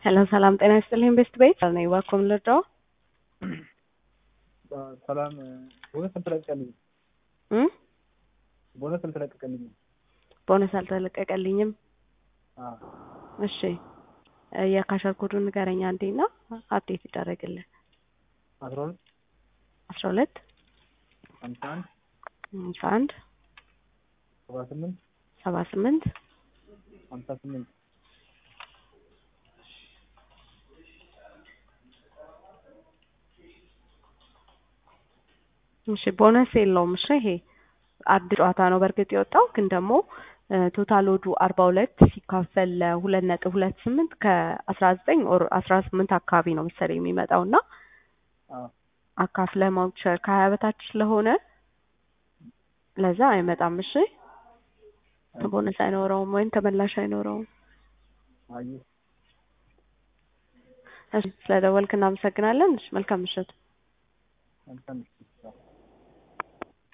ሰላም ሰላም፣ ጤና ይስጥልኝ ቤስት ቤት ነኝ። እባክዎ ምን ልርዳዎ? ሰላም ቦነስ አልተለቀቀልኝም። እ ቦነስ አልተለቀቀልኝም። ቦነስ አልተለቀቀልኝም። አዎ እሺ የካሸር ኮዱን ንገረኝ አንዴ እና አፕዴት ይደረግልህ። አስራ ሁለት አስራ ሁለት ሃምሳ አንድ ሃምሳ አንድ ሰባ ስምንት ሰባ ስምንት ሃምሳ ስምንት እሺ ቦነስ የለውም። እሺ ይሄ አዲስ ጨዋታ ነው በእርግጥ የወጣው ግን ደግሞ ቶታል ወዱ አርባ ሁለት ሲካፈል ለሁለት ነጥብ ሁለት ስምንት ከአስራ ዘጠኝ ኦር አስራ ስምንት አካባቢ ነው መሰለኝ የሚመጣው እና አዎ አካፍለ ማውቸር ከሀያ በታች ስለሆነ ለዛ አይመጣም። እሺ ቦነስ አይኖረውም ወይም ተመላሽ አይኖረውም። አየሁ እሺ ስለደወልክ እናመሰግናለን። እሺ መልካም ምሽት። መልካም ምሽት።